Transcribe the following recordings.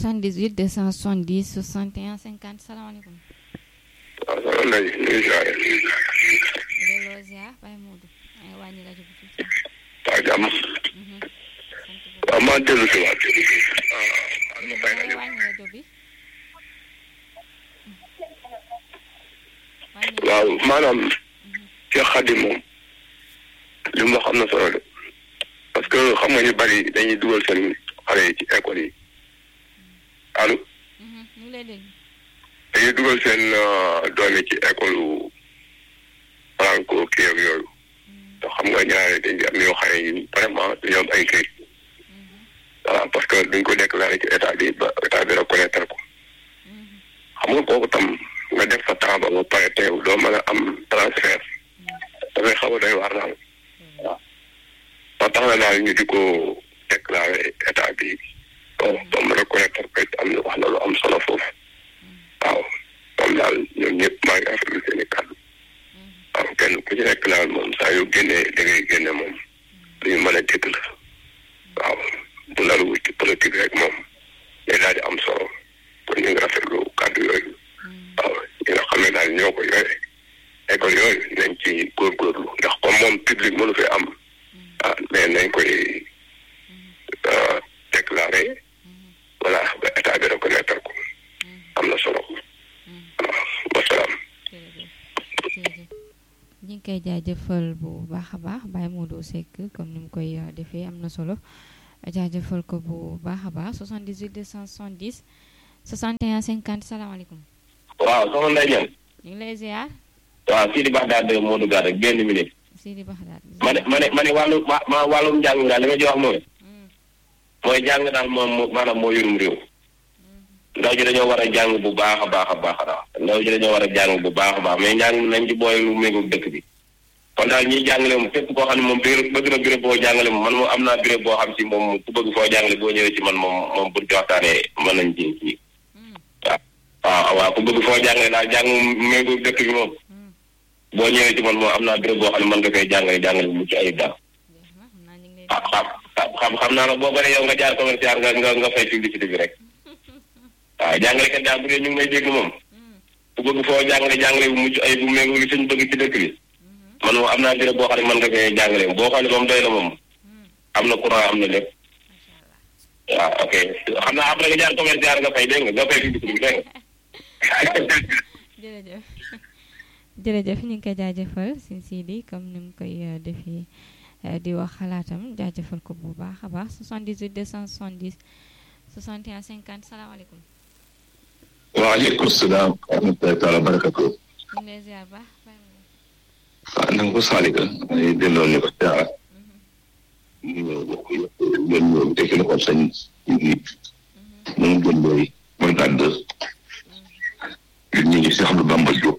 78 270 61 50 salaamaaleykum. waaw soxna Ndeye ñu ngi ziare. delloo ziar Baye Modou. ay wàññi rajo bi tuuti. waa jàmm. Mhm. sant bu waaw maa dellu si waat. waaw ma fay baax. rajo. wàññi rajo bi. wàññi waaw maanaam Cheikh Khadim moom li mu wax am na solo de parce que xam nga ñu bari dañuy dugal seen xale yi ci école yi allo Mhm, ñu ngi lay dégg. dañuy dugal seen doom yi ci école yu franco kii ak yooyu te xam nga ñaare dañ di am yoo xam ne vraiment dañoo am ay këyit voilà parce que duñ ko déclaré ci état bi ba état bi reconnaître ko Mhm, xam nga kooku tam nga def sa temps ba ba pare teew doo mën a am transfert dafay xaw a doy waar daal waaw ba tax na daal ñu di ko déclaré état bi bon ba mu reconnaître ko it am na wax na lu am solo foofu waaw moom daal ñoom ñëpp maa ngi rafetlu seen i kàddu waaw kenn ku ci nekk daal moom saa yu génnee da ngay génne moom lu ñu mën a dégg la waaw bu lalu wut ci politique rek moom day daal di am solo kon ñu ngi rafetlu kàddu yooyu waaw ñi nga xam ne daal ñoo ko yore école yooyu nañ ci góorgóorlu ndax comme moom public mënu fi am ah mais nañ koy euh, déclaré voilà ba état bi reconnaître ko am na solo waaw wasalaam jërëjëf jërëjëf ñi ngi koy jaajëfal bu baax a baax Baye Modou Seck comme ni mu koy uh, defee am na solo jaajëfal ko bu baax a baax 78 270 61 50 salaamaaleykum. waaw soxna Ndeye Diagne ñu ngi lay ziar waaw Sidi Baxdaad moo duggaat rek benn minute Sidi Baxdaat. ma ne ma ne ma ne wàllu ma ma wàllum njàng daal li ma ci wax mooy Mm, mooy jàng daal moom moo- maanaam moo yorum réew ndaw ji dañoo war a jàng bu baax a baax a baax a baax ndaw ji dañoo war a jàng bu baax a baax mais njàng mi nañ ci boole lu méngoog dëkk bi kon daal ñiy jàngale moom képp koo xam ne moom bureau bëgg na bureau boo jàngale moom man moom am naa bureau boo xam si moom ku bëgg foo jàngale boo ñëwee ci man moom moom buñ ci waxtaanee mën nañ ci ci mm, waaw waaw ku bëgg foo jàngale daal jàng méngoog dëkk bi moom mm. boo ñëwee ci man moom am naa bureau boo xam ne mën nga fay jàngale jàngale bu mucc ayib daal jeex na xam naa ñu ngi lay ah xam xam xam naa nag boo bëree yow nga jaar commercial nga nga nga fay publicité bi rek waaw jàngalekat daal bu dee ñu ngi may dégg moom Mm, ku bëgg foo jàngale jàngale bu mucc ayib bu méngoo li suñ bëgg ci dëkk bi mhm, man moom am naa bureau boo xam ne mën nga fay jàngale boo xam ne moom doy na moom mm. am na courant am na lépp macha allah. waaw ok xam naa après nga jaar commercial nga fay dégg nga nga fay publicité bi dégg nga jërëjëf jërëjëf ñu ngi koy jaajëfal sin Sidi comme ni mu koy uh, defee uh, di wax xalaatam jaajëfal ko bu baax a baax 78 270 61 50 salaamaaleykum. waaleykum salaam wa rahmatullahi taala wa barakatu ñu ngi lay ziar baax Baye Modou. waaw na nga ko saalika ay delloo ni ko siyaara ñu bokk yëpp ñoom ñoom tekki na ko sañ yi moom gën looy mooy tàdd ñu ngi si xam lu Bamba Diop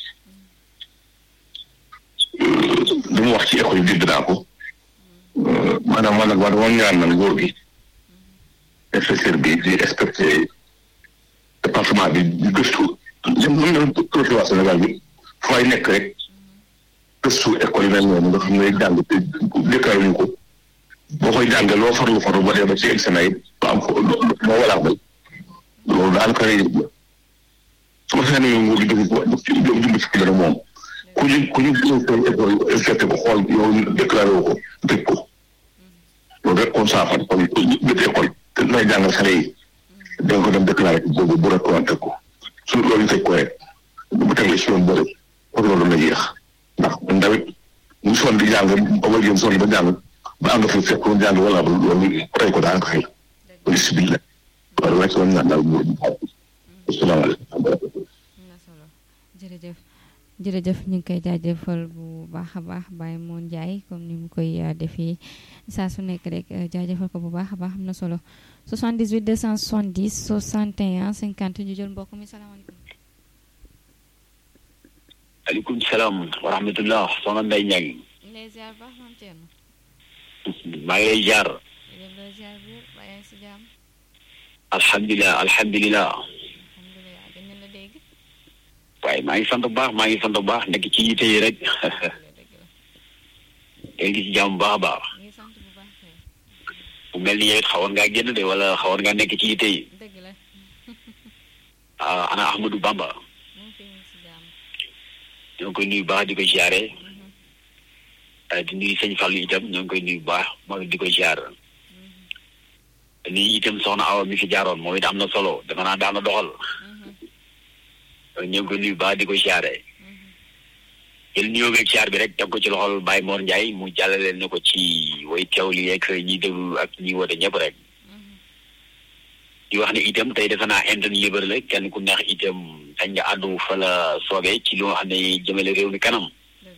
li mu wax ci école yi dégg naa ko maanaam man nag wax dama ñaan na nguur gi professeur bi di respecté département bi di gëstu ñoom ñoom ñoom professeur waa Sénégal bi fay nekk rek gëstu école yi mel noonu nga xam ne jàng te déclaré ñu ko boo koy jàngee loo farlu farlu ba dee ba ci examen yi ba am ko moo walaa bay loolu daanaka su ma seetlu nguur gi dugg ko dugg ci dugg ci dara moom ku ñu ku ñu gën école respecté ko xool yow déclaré wu ko tëj ko loolu rek kon saafara kon bépp école te nay jàngal xale yi da nga ko dem déclaré ko boobu bu reconnaître ko su loolu ñu tëj ko rek bu teglee si yoon bëri kon loolu na jeex ndax ndawit mu sonn di jàng ba wala jëm sonn ba jàng ba àgg fa fekk mu jàng wala loolu rey ko daa ko xëy loolu si biir la loolu rek la ñu naan daal mu asalaamaaleykum am na solo jërëjëf jërëjëf ñu ngi koy jaajëfal bu baax a baax Baye Moon Ndiaye comme ni mu koy uh, defee saa su nekk rek uh, jaajëfal ko bu baax a baax am na solo 78 270 61 50 ñu jël mbokk mi salaamaaleykum. aleykum salaam wa rahmatullah soxna Ndeye Niang ñu ngi lay ziar baax maam Thierno. maa ngi lay jaar ñu ngi lay ziar bu wér bàyyi si jàmm alhamdulilah alhamdulilah alhamdulilah gën nañ la dégg. waaye maa ngi sant bu baax maa ngi sant bu baax nekk ci yitte yi rek dëgg la dëgg la tey ngi ci jàmm bu baax a baax ñu ngi sant bu baax kay bu mel ni yow it xawoon ngaa génn de wala xawoon ngaa nekk ci yitte yi dëgg la ah ana Ahmadou Bamba mu ngi fi mu ngi si jàmm ñoo ngi koy nuyu baax di ko ziare di nuyu sëñ Fallou itam ñoo ngi koy nuyu baax moom it di ko ziar nuyu itam soxna Awa mi fi jaaroon moom it am na solo dafa naa daan na doxal ñoo ngi koy nuyu baax di ko ziare jël nuyoo beeg ziar bi rek teg ko ci loxol Baye Mor Ndiaye mu jàllale ne ko ci way teewli yeeg ñiy déglu ak ñi woote ñëpp rek di wax ne itam tey defe naa interne libre la kenn ku neex itam sañ nga àddu fa la soobee ci lu nga xam ne jëmale réew mi kanam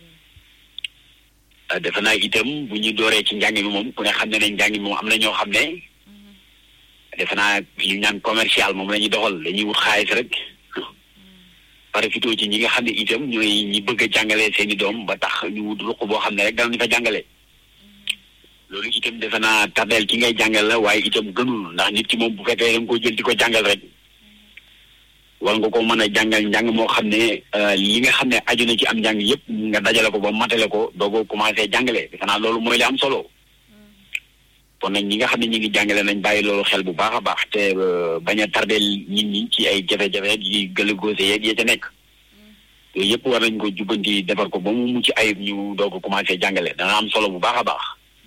defe naa itam bu ñu dooree ci njàng mi moom ku ne xam ne ne njàng mi moom am na ñoo xam ne defe naa li ñu naan commercial moom la ñuy doxal dañuy wut xaalis rek profité ci ñi nga xam ne itam ñooy ñi bëgg a jàngale seen i doom ba tax ñu wut ruq boo xam ne rek danañ fa jàngale loolu itam defe naa tardeel ki ngay jàngal la waaye itam gënul ndax nit ki moom bu fekkee da nga ko jël di ko jàngal rek war nga ko mën a jàngal njàng moo xam ne li nga xam ne aju na ci am njàng yëpp nga dajale ko ba matale ko doo ko commencé jàngale defe naa loolu mooy li am solo kon nag ñi nga xam ne ñi ngi jàngale nañ bàyyi loolu xel bu baax a baax te bañ a tardeel nit ñi ci ay jafe-jafe yi gëla góose yeeg ya ca nekk yooyu yëpp war nañ ko jubbanti defar ko ba mu mucc ayib ñu doo ko commencé jàngale dana am solo bu baax a baax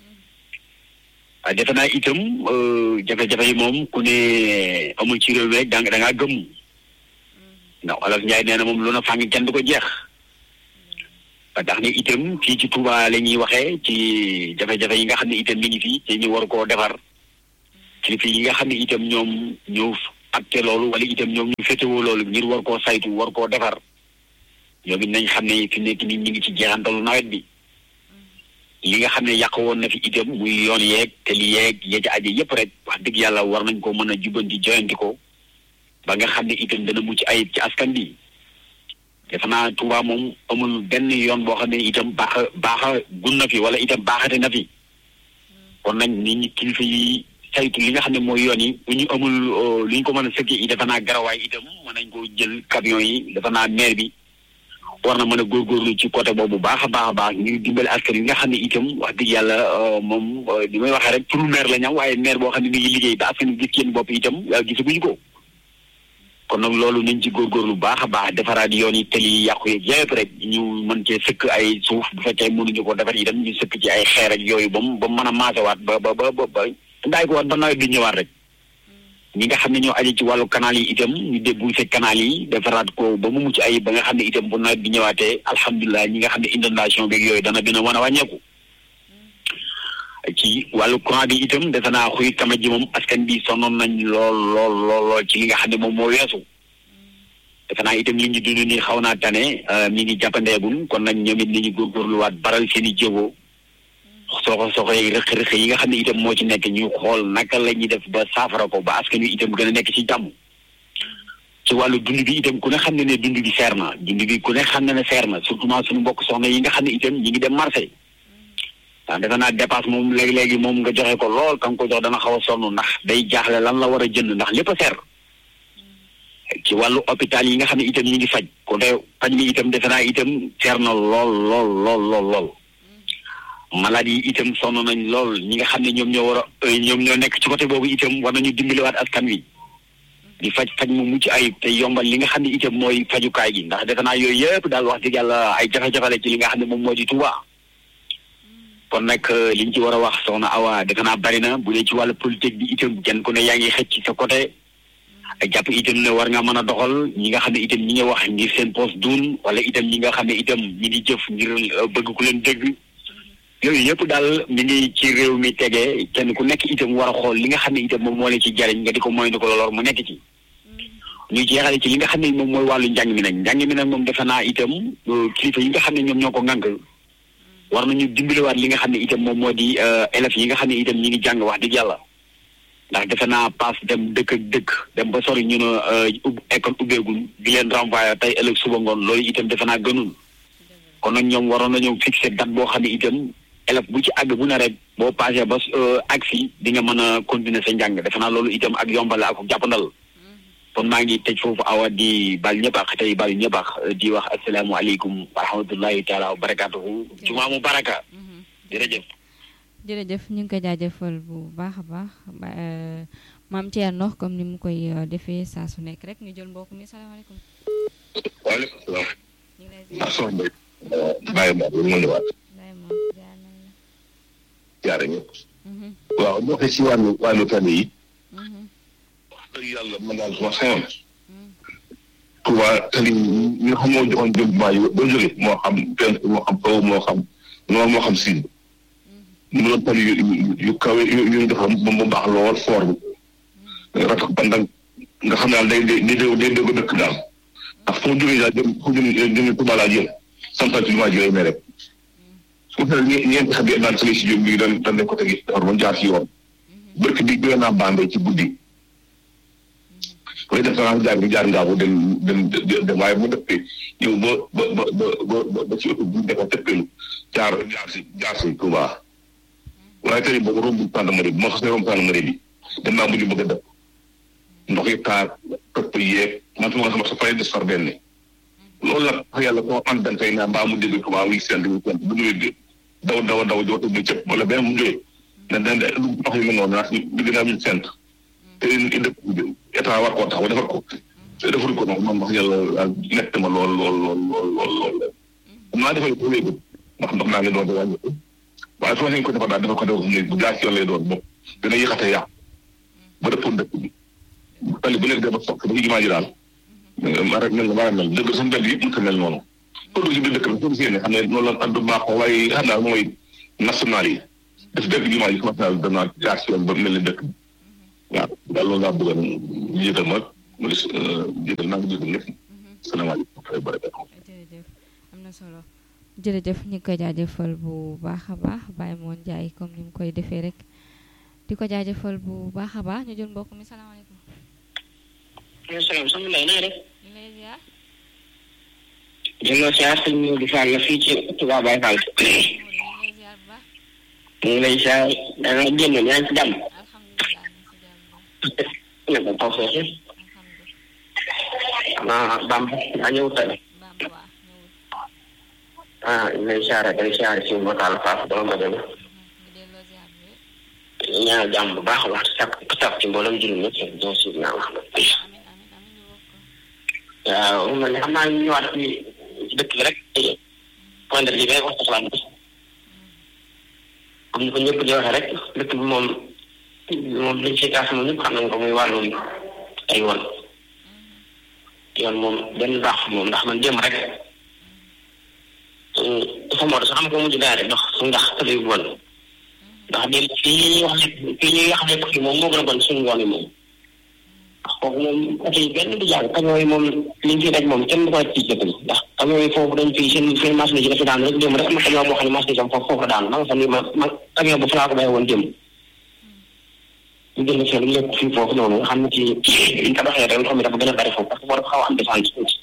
defe naa itam jafe-jafe yi moom ku ne amul ci réew mi rek da da ngaa gëmm ndax Olof Njaay nee na moom lu na fàng kenn du ko jeex ba tax ne itam fii ci Touba la ñuy waxee ci jafe-jafe yi nga xam ne itam mi ngi fii te ñu war koo defar kilifa yi nga xam ne itam ñoom ñëw acte loolu wala itam ñoom ñu féetewoo loolu ngir war koo saytu war koo defar ñoom it nañ xam ne fi nekk nii ñu ngi ci jeexantalu nawet bi li nga xam ne yàq woon na fi itam muy yoon yeeg te li yeeg ya ca aje yëpp rek wax dëgg yàlla war nañ ko mën a jubbanti joyanti ko ba nga xam ne itam dana mucc ayib ci askan bi defe naa Touba moom amul benn yoon boo xam ne itam baax baaxa gun na fi wala itam baaxate na fi kon nag nit ñi kilifa yi saytu li nga xam ne mooy yoon yi bu ñu amul lu ñu ko mën a sëkki i defe naa garawaay itam mën nañ ko jël camion yi defe naa maire bi war na mën a góorgóorlu ci côté boobu baax a baax a baax ngir dimbali askan yi nga xam ne itam wax dëgg yàlla moom li may waxee rek turu maire la ñam waaye maire boo xam ne mi ngi liggéey ba askan gis seen bopp itam gisaguñu ko kon nag loolu nañ ci góorgóorlu baax a baax defaraat yoon yi tëli yi yàqu yeeg yëpp rek ñu mën cee sëkk ay suuf bu fekkee mënuñu ko defar itam ñu sëkk ci ay xeer ak yooyu ba mu ba mu mën a maasewaat ba ba ba ba ndaay ko waat ba nawet bi ñëwaat rek ñi nga xam ne ñoo aji ci wàllu canal yi itam ñu débouché canal yi defaraat ko ba mu mucc ay ba nga xam ne itam bu nawet bi ñëwaatee alhamdulilah ñi nga xam ne inondation beeg yooyu dana gën a mën a wàññeeku ci wàllu courant bi itam defe naa xuy kama ji moom askan bi sonoon nañ lool lool lool lool ci li nga xam ne moom moo weesu defe naa itam li ñu dund nii xaw naa tane mi ngi jàppandeegul kon nag ñoom it ni ñu góorgóorluwaat baral seen i jéego soxo soxo yi rëq-rëq yi nga xam ne itam moo ci nekk ñu xool naka la ñuy def ba saafara ko ba askan wi itam gën a nekk ci jàmm ci wàllu dund bi itam ku ne xam ne ne dund bi seer na dund bi ku ne xam ne ne seer na surtout suñu mbokk soxna yi nga xam ne itam ñi ngi dem marché waaw defe naa dépasse moom léegi-léegi moom nga joxe ko lool ka nga ko jox dana xaw a sonn ndax day jaaxle lan la war a jënd ndax lépp a seer ci wàllu hôpital yi nga xam ne itam ñi ngi faj ko de faj mi itam defe naa itam seer na lool lool lool lool lool malade yi itam sonn nañ lool ñi nga xam ne ñoom ñoo war a ñoom ñoo nekk ci côté boobu itam war nañu dimbaliwaat askan wi di faj faj mu mucc ayib te yombal li nga xam ne itam mooy fajukaay gi ndax defe naa yooyu yëpp daal wax dëgg yàlla ay jafe-jafe la ci li nga xam ne moom moo di Touba kon nag liñ ci war a wax soxna Awa defe naa bari na bu dee ci wàllu politique bi itam kenn ku ne yaa ngi xëcc ci sa côté jàpp itam ne war nga mën a doxal ñi nga xam ne itam ñi ngi wax ngir seen poste duun wala itam ñi nga xam ne itam ñi ngi jëf ngir bëgg ku leen dégg yooyu yëpp daal mi ngi ci réew mi tegee kenn ku nekk itam war a xool li nga xam ne itam moom moo leen ci jariñ nga di ko moytu ko lor mu nekk ci ñu jeexale ci li nga xam ne moom mooy wàllu njàng mi nag njàng mi nag moom defe naa itam kilifa yi nga xam ne ñoom ñoo ko ŋànk war nañu dimbaliwaat li nga xam ne itam moom moo di élèves yi nga xam ne itam ñi ngi jàng wax dëgg yàlla ndax defe naa paas dem dëkk ak dëkk dem ba sori ñu ne école ubbeegul di leen renvoyer tey ëllëg suba ngoon loolu itam defe naa gënul kon nag ñoom waroon nañoo fixé date boo xam ne itam élève bu ci àgg bu ne rek boo passé ba àgg si di nga mën a continuer sa njàng defe naa loolu itam ak yombal ak jàppandal kon maa ngi tëj foofu awa di bal ñëpp ak tey bal ñëpp ak di wax asalaamualeykum wa rahmatullahi taala wa barakaatuhu jumaa mu baraka jërëjëf jërëjëf ñu ngi koy jaajëfal bu baax a baax maam Thierno comme ni mu koy defee saa su nekk rek ñu jël mbokk mi salaamaaleykum. waaleykum salaam. ñu ngi lay ziar. ah soxna Mbaye. bàyyi ma bu mu ñëwaat. Baye moom jaar nañ la. jaare ñëpp. Mhm, waaw boo xee ci wàllu wàllu tali yi. mhm, wax dëgg yàlla man daal su ma sañoon. mhm, Touba tali yi ñi nga xam moo joxoon jëm maa yi ba jóge moo xam penk moo xam kaw moo xam noor moo xam siin. mu doon tali yu yu yu kawe yu yu ñu defar ba mu baax lool foor bi. ratax bandang nga xam daal day day day day dëgg dëkk daal. ndax fu mu jógee daal jëm fu mu jëm jëm Touba laa jëm. santal ci jumaa ji lay mere. su ko defee ñeenti xam ne naan tali si jóg bi dañ dañ leen ko tegi defar ba mu jaar ci yoon. barke bi gën naa Bambey ci guddi. koy def naa jaar bi jaar ngaabu dem dem dem waaye mu dëppee ñëw ba ba ba ba ba ci oto bu defa tëppeelu jaar jaar si jaar si Touba. waaye tey boobu romb gendarmerie bi ma xasee romb gendarmerie bi dem naa mujj bëgg a dëpp ndox yi taar topp yeeg man sama sama sa fay des far benn loolu nag wax yàlla koo am dañ koy naan mbaa mu dégg Touba muy seen di seen bu ñëwee daw daw daw jooto muy cëpp wala benn mu jógee da da lu ndox yi mel noonu naa ñu gën a ñu sent te dëkk état war koo taxaw defar ko te defar ko noonu man wax yàlla nekk ma lool lool lool lool lool lool xam naa defal ko léegi ndax ndox naa ngi doon di wàññi waaye su ma ko defar daal dafa ko def ne bu jaar ci yoon lay doon bopp dina yéexate yàqu ba dëppoon dëkk bi tali bu nekk dafa soq ba ci jumaa ji daal ma rek mel na ma mel dëgg suñu mbedd yëpp mënta mel noonu ko dugg ci biir dëkk bi soo gisee ne xam ne noonu la addu baaxoo waaye xam naa mooy national yi def dëkk jumaa ji commencé naa danaa jaar ci yoon ba mel ni dëkk bi waaw daal loolu laa bëggoon jiital ma mu des jiital naa ngi jiital ñëpp salaamaaleykum wa rahmatulah jërëjëf am na solo jërëjëf ñu ngi koy jaajëfal bu baax a baax Baye Moon Njaay comme ni mu koy defee rek di ko jaajëfal bu baax a baax ñu jël mbokk mi salaamaaleykum. maaleykum salaam soxna Mbaye naa def. ñu ngi lay ziar. jëloo siyaar sëñ Modou Fall la fii ci Touba Baye Fall. Modou ñu ngi lay ziar bu baax. ñu ngi lay siyaar da nga génn yaa ngi ci jàmm. alhamdulilah ñu ngi si jàmm bu ne ko taw feexe. alhamdulilah. ah Bamba daa ñëw tane. Bamba waa ñëwul. ah ñu lay siyaar day siyaar si Mbokal Fass borom ba dem. ñu delloo ziar bu wér. ñaanal jàmm bu baax a baax sàkk sàkk ci mboolem juróom ñëpp ñoo si naa wax. amiin amiin amiin ñu bokk ko. waaw man de xam naa ñu ñëwaat ci ci dëkk bi rek point de vue bi rek wax xalaat bi comme ni ko ñëpp di waxee rek dëkk bi moom moom liñ ci kaas moom ñëpp xam nañ ko muy wàllum ay yoon yoon moom benn baax moom ndax man démb rek dafa moo sax xam ko mujj daal ndox su ndax tëdd yu bon ndax démb fii ñuy wax ne fii ñuy wax ne ko fi moom moo gën a bon suñu yoon yi moom ndax kooku moom oto yi benn du jàll camion yi moom liñ fi daj moom kenn du ko def ci dëkk bi ndax camion yi foofu dañ fi seen seen marché ji dafa daan rek démb rek am na camion boo xam ne marché sam foofu foofu la daan ma nga xam ne ma ma camion ba fa laa ko bàyyi woon démb ñu jënd seen lépp fii foofu noonu nga xam ne ci liñ ko doxee rek ndox mi dafa gën a bari foofu parce que foo dafa xaw a am descente tuuti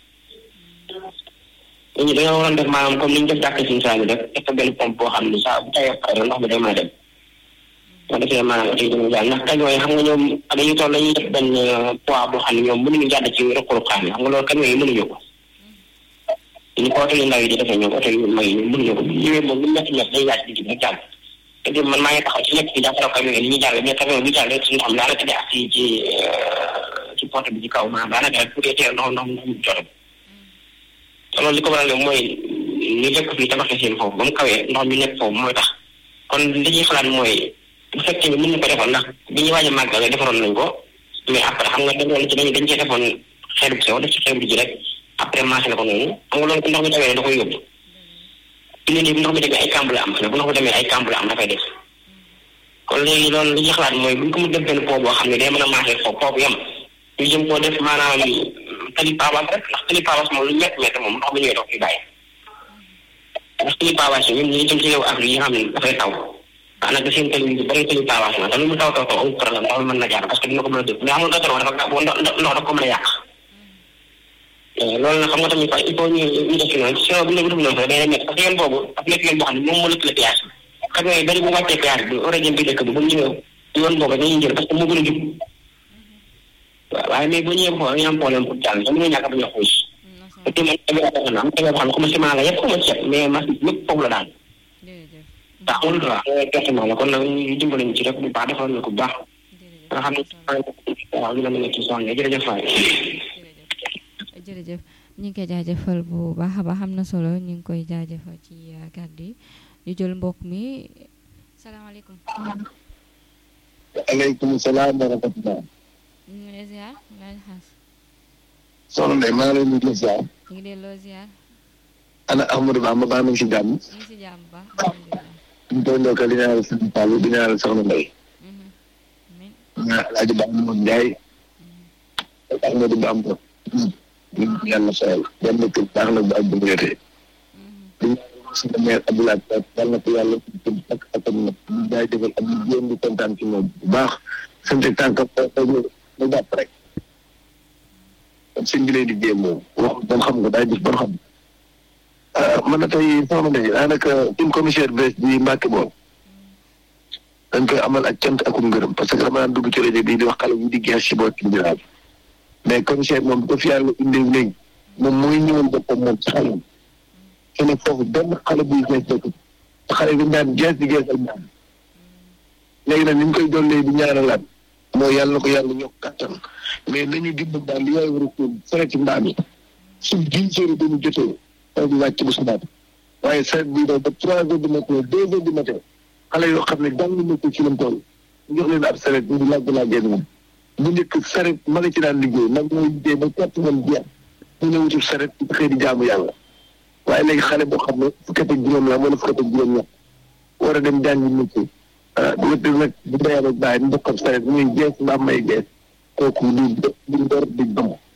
ñooñu dañoo waroon def maanaam comme ni ñu def jàkk suñu saa bi rek def ko benn pompe boo xam ne saa bu tawee pare ndox mi day mën a dem boo defee maanaam oto yi dina jàll ndax camion yi xam nga ñoom dañuy toll dañuy def benn poids boo xam ne ñoom mënuñu jàdd ci ruq-ruqaan yi xam nga loolu camion yi mënuñu ko ñu ko oto yu ndaw yi di defee ñoom oto yu mag yi ñoom mënuñu ko ñëwee moom lu métti métti day yaaj digg bi rek jàll te dem man maa ngi taxaw ci nekk bi jàppale camion yi li ñuy jàll mais camion bi jàll rek suñu xam daanaka di ak ci ci ci porte bi ci kaw maanaam daanaka rek pour teel ndox ndox ndox mu joxe te loolu li ko waral mooy ñu dëkk fii tabaxee seen foofu ba mu kawee ndox mi nekk foofu mooy tax kon li ñuy xalaat mooy bu fekkee ni mën na ko defal ndax bi ñuy waaj a màggale defaroon nañ ko mais après xam nga dañoo ci dañ dañ cee defoon xeer bu sew def ci xeer bu ji rek après marché la ko noonu xam nga loolu ku ndox mi tawee da koy yóbbu fi ne nii bu ndox mi demee ay kàmb la am bu ndox mi demee ay kàmb la am dafay def kon léegi loolu li ñuy xalaat mooy bu ñu ko mu def benn po boo xam ne day mën a marché foofu po bu yem ñu jëm koo def maanaam tali pavas rek ndax tali pavas moom lu métti métti moom ndox mi ñëwee dox fi bàyyi ndax tali pavas yi ñun ñu jëm ci réew Afrique yi nga xam ne dafay taw daanaka seen tali yu bëri tali pavas la te lu mu taw taw taw amul problème ndox mi mën na jaar parce que dina ko mën a dégg mais amul gàttal dafa gaaw ndox ndox dafa ko mën a yàq loolu nag xam nga tamit il faut ñu ñu def ci noonu si bu ñu def noonu sax day métti parce que yoon boobu dafa nekk yoon boo xam ne moom moo lëkkale péage bi camion yi bëri bu wàccee péage bi war a jëm bi dëkk bi bu ñu ñëwee yoon boobu dañuy jël parce que moo gën a jub waaw waaye mais bu ñëwee foofu dañuy am problème pour jàll te mënuñu ñàkk ba ñu xuus te man tamit am na am boo xam ne comme ciment la yëpp comme ceeb mais machine lépp foofu la daal jërëjëf te amul droit pertement la kon nag ñu dimbali ñu ci rek bu baax defal na ko bu baax nga xam ne waaw dina mën a ci soxna jërëjëf waay jërëjëf jërëjëf ñu ngi koy jaajëfal bu baax a baax am na solo ñu ngi koy jaajëfal ci kàddu yi ñu jël mbokk mi salaamaaleykum. aleykum salaam wa rahmatulah. ñu ngi lay ziar laaj xaas. soxna Ndeye maa ngi leen di ziar. ñu ngi delloo ziar. ana Amadou Ba ma baax nañ si jàmm. ñu ngi si jàmm ba alhamdulilah. ñu koy ndokkal di ñaanal Sëñ Fallou di ñaanal soxna Ndeye. amiin ñaa Alaaji Ba Amadou Ndiaye. ak Amadou Ba am ko. ñu ngi yàlla soxal. benn kër baax na bu ak bu ñu yotee. di ñaanal suñu maire Abdoulaye Seck yàlla na ko yàlla ak ak ak nag ñu jaay defal ak ñu jéem di kontaan ci moom bu baax. sant tànk na jàpp rek. kon sëñ bi lay di jéem moom wax bon xam nga daay gis bon xam. man na tey soxna Ndeye daanaka une commissaire bees bi Mbacke moom dañ koy amal ak cant ak ngërëm parce que dama daan dugg ci rajo bi di wax xale yi di gees ci boot ci jiraab mais commissaire moom bu ko fi yàlla indee léegi moom mooy ñëwal boppam moom ci xale yi te ne foofu benn xale buy gees dëkk te xale bi daan gees di gees ak ñaan léegi nag ni ñu koy dollee di ñaanalaat mooy yàlla na ko yàlla ñokk kàttan mais nañu dimbal daal li yaay war a kóol fere ci mbaam yi suñ dix heures dañu jotee taw bi wàcc bu subaat waaye saret bii daw ba trois heures du matin deux heures du matin xale yoo xam ne jàng métier ci lañ toll ñu jox leen ab saret ñu di laaj laajee moom bu njëkk saret ma la ci daan liggéey nag mooy liggéey ba kett man jeex ñu ne wutul saret di xëy di jaamu yàlla waaye léegi xale boo xam ne fukki at ak juróom la wala fukki at ak juróom ñett war a dem jàngi métier ah bu wér nag bu dee rek bàyyi mu bokkam saret muy gees mbaa may gees kooku du du door di dom